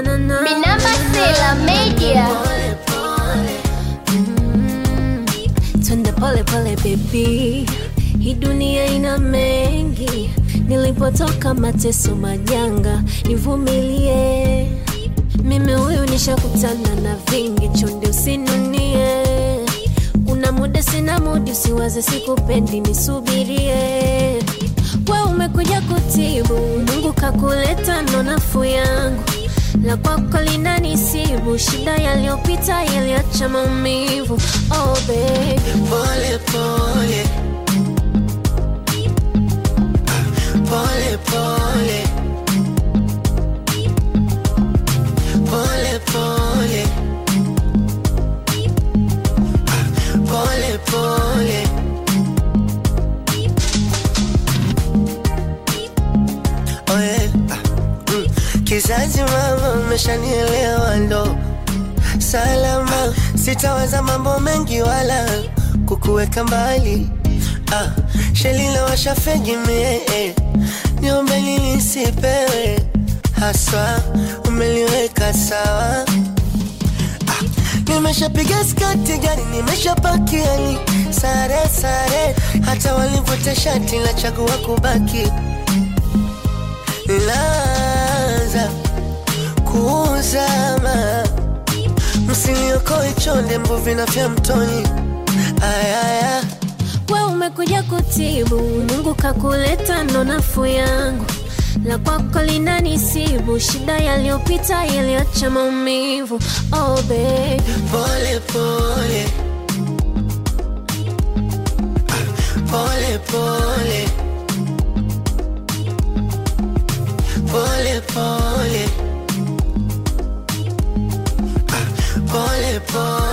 na na na Minamba Sela Media. pole pole mm, twende pole pole baby hii dunia ina mengi nilipotoka mateso majanga nivumilie mimi huyu nishakutana na vingi chonde usinunie kuna muda sina mudi usiwaze sikupendi nisubirie we umekuja kutibu mungu kakuleta ndo nafuu yangu la kwako linanisibu shida yaliyopita yaliacha maumivu oh baby pole pole pole pole pole pole pole pole Oh yeah. Mm. kizazi mama umeshanielewa ndo salama sitawaza mambo mengi wala kukuweka mbali ah, shelila washafegimie eh. niombe nilisipewe haswa umeliweka sawa ah, nimeshapiga skati gari nimeshapakiani sare sare hata walivuta shati la chagua kubaki laza kuzama msiniokoe chonde mbuvi na vya mtoni ayaya we umekuja kutibu mungu kakuleta ndo nafuu yangu la kwako linanisibu shida yaliyopita yaliacha maumivu oh baby pole pole pole pole pole pole pole pole